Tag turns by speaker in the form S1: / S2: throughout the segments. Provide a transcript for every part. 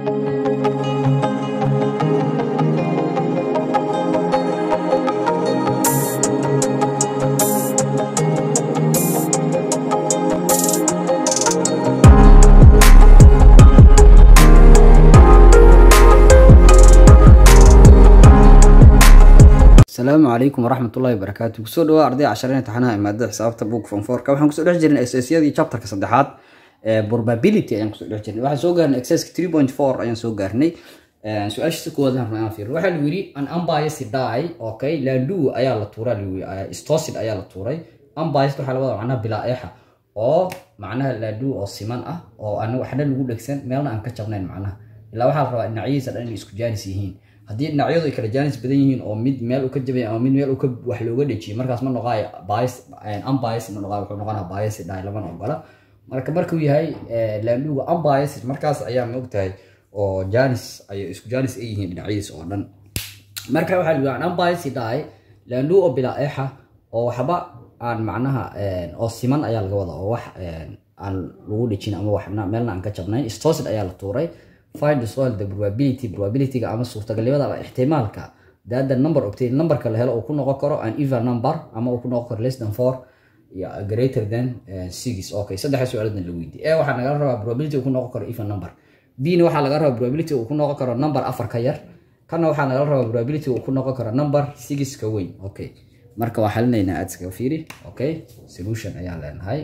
S1: asalaamu calaykum waraxmatullahi wabarakaatu kusoo dhawaa arday cashareen taxanaha imaadada xisaabta book form fourka waxaan kusoo dhex jirnay exercisyadii chapterka saddexaad ee probability ayaan kusoo dhex jirnay waxaan soo gaarnay exerciska three point four ayaan soo gaarnay su-aashiisa koowaad aan rabnaa fiir waxaa lagu yidhi an unbiased die okay landu ayaa la tuuray lagu yidhi stosid ayaa la tuuray unbiased waxaa labada macnaha bilaa eexa oo macnaha landu oo siman ah oo aan waxna lagu dhegsan meelna aan ka jabnayn macnaha ilaa waxaa la rabaa dhinacyadiisa dhan inay isku jaanis yihiin haddii dhinacyadu ay kala jaanis badan yihiin oo mid meel u ka jabay ama mid meel ka wax looga dhejiyay markaas ma noqaayo bias unbias ma noqaayo wuxuu noqonaa bias dhahay lamana ogola marka markuu yahay landuga unbias markaas ayaa ma ogtahay oo janis ay isku janis ay yihiin dhinacyadiisa oo dhan marka waxaa lagu an unbias dhahay landu oo bilaa eexa oo waxba aan macnaha oo siman ayaa laga wadaa oo wax aan lagu dhejin ama wax meelna aan ka jabnayn stosid ayaa la tuuray find the soil the probability probabilityga ama suurtagalnimada ama ixtimaalka that the number obtained numberka la helo uu ku noqon karo an even number ama uu ku noqon karo less than four iyo greater than six okay saddexa su-aaladan la weydiye e waxaa nagala rabaa probability uu ku noqon karo even number b na waxaa laga rabaa probability uu ku noqon karo number afar ka yar kana waxaa nagala rabaa probability uu ku noqon karo number six ka weyn okay marka waa xalinaynaa aadska fiiri okay solution ayaan leenahay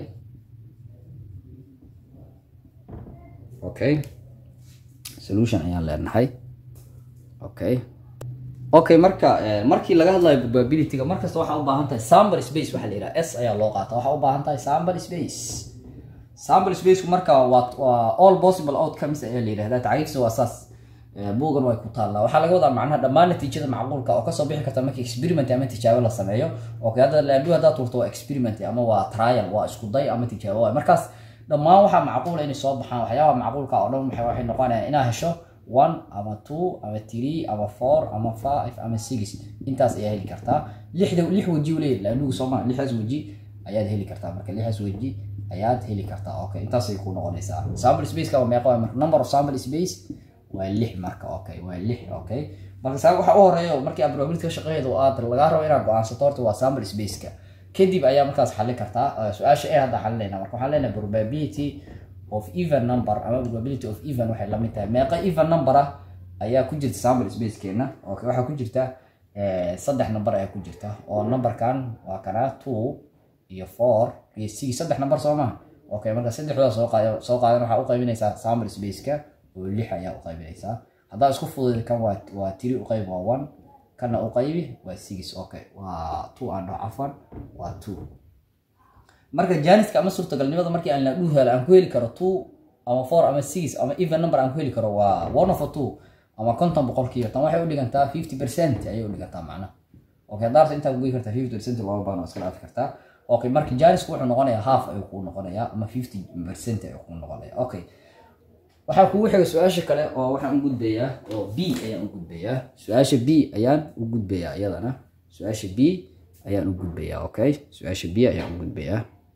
S1: okay solution ayaan leenahay okay okay marka markii laga hadlayo probabilityga markasta waxaa u baahan tahay sample space waxaa la yidhaha s ayaa loo qaata waxaa u baahan tahay sample space sample spaceku marka waa waa all possible outcomes ayaa la yidhahdaa tacriifsa waa saas buugan way ku taallaa waxaa laga wadaa macnaha dhammaan natiijada macquulka oo kasoo bixi karta markii experiment ama tijaabo la sameeyo okay hadda laandu haddaad turto waa experiment ama waa trial waa isku day ama tijaabo waay markaas dhammaan waxaa macquula inay soo baxaan waxyaabaha macquulka oo dhan waxay noqonayaan inaa hesho one ama two ama three ama four ama five ama six intaas ayaa heli kartaa lixda lix weji leeyahy laandugu sooma lixdaas weji ayaad heli kartaa marka lixdaas weji ayaad heli kartaa okay intaasay ku noqonaysaa sample spaceka waa meeqa marka number of sample space waa lix marka okay waa lix okay marka saa waxa u horeeya markii aad probability ka shaqeeydo aad lagaa rabo inaad go-aansato horta waa sample spaceka kadib ayaa markaas xalin kartaa su-aasha e hadda xalinayna marka waxaan leenahay probability of even number ama probability of even waxay la mid tahay meeqa even number ah ayaa ku jirta sample spacekeena okay waxaa ku jirta saddex number ayaa ku jirta oo numberkan waa kana two iyo four iyo six saddex number soo maha okay marka saddexdooda soo qaad soo qaadan waxaa u qaybinaysaa sample spaceka oo lix ayaa u qaybinaysaa haddaa isku fudud kan waa waa tiri u qayb waa one kana u qaybi waa six okay waa two and cafan waa two marka janiska ama suurtagalnimada markii aan la dhuu helo aan ku heli karo two ama four ama six ama even number aan ku heli karo waa one of a two ama konton boqolkiiba tan waxay u dhigantaa fifty percent ayay u dhigantaa macnaha okay haddaarta intaa kugoyi kartaa fifty percent looga baan iska dhaafi kartaa okay marka janisku wuxuu noqonayaa half ayuu kuu noqonayaa ama fifty percent ayuu kuu noqonaya okay waxaa kugu xiga su-aasha kale oo waxaan u gudbayaa oo b ayaan u gudbayaa su-aasha b ayaan u gudbayaa iyadana su-aasha b ayaan u gudbayaa okay su-aasha b ayaan u gudbayaa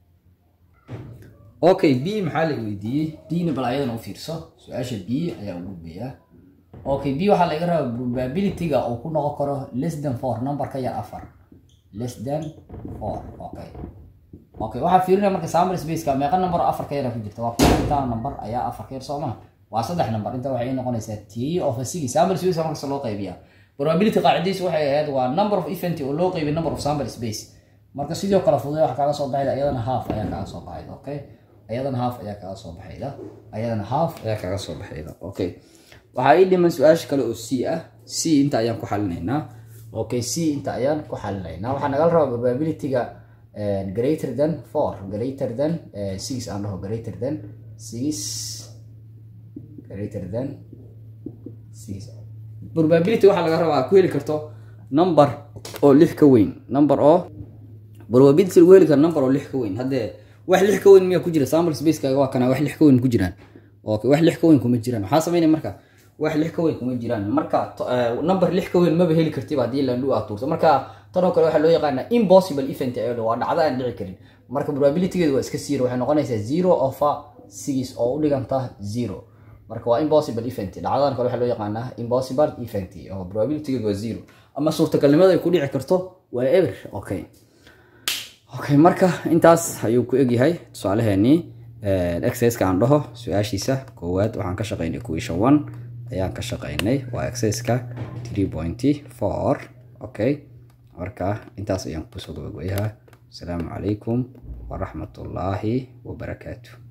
S1: okay b maxaa la weydiiyey bna bal ayadana u fiirso su-aasha b ayaan u gudbayaa okay b waxaa laga rabaa probabilityga uu ku noqon karo less than four number ka yar afar less than four okay okay waxaa fiirinaya marka sample spaceka meeqa number afar ka yara ku jirta waa intaa number ayaa afar ka yar soo maha waa saddex number inta waxay noqonaysaa three of a six sample space markasta loo qaybiyaa probability qaacidadiisu waxay ahayd waa number of event oo loo qaybiy number of sample space marka sidoo kale fududay waxa kaaga soo baxayda ayadana half ayaa kaaga soo baxayda okay ayadana half ayaa kaaga soo baxayda ayadana half ayaa kaaga soo baxayda okay waxaa ii dhiman su-aasha kale oo c ah c inta ayaan ku xalinaynaa okay c inta ayaan ku xalinaynaa waxaa nagala rabaa probabilityga greater than four greater than uh, six aan dhaho greater than six greater than six probability waxaa laga rabaa ku heli karto number oo lix ka weyn number oo probability lagu heli karo number oo lix ka weyn haddee wax lix ka weyn miyaa ku jira sample spacekaaga waa kana wax lix ka weyn ku jiraan okay wax lix ka weyn kuma jiraan waxaa sameynaya marka wax lix ka weyn kuma jiraan marka number lix ka weyn maba heli kartiba haddii landhu aad tuurto marka tanoo kale waxaa loo yaqaanaa impossible event ee waa dhacdo aan dhici karin marka probabilitygeedu waa iska zero waxay noqonaysaa zero of a six oo u dhiganta zero marka waa impossible event dhacdadan kale waxaa loo yaqaanaa impossible event oo probabilityga waa zero ama suurtagalnimada ay ku dhici karto waa ever okay okay marka intaas ayuu ku egyahay tusaaleheenii exerciseka aan dhaho su-aashiisa koowaad waxaan ka shaqaynay equation one ayaan ka shaqaynay waa exerciseka three pointy four okay marka intaas ayaan kusoo gabagabayaha asalaamu calaykum waraxmatullaahi wabarakaatu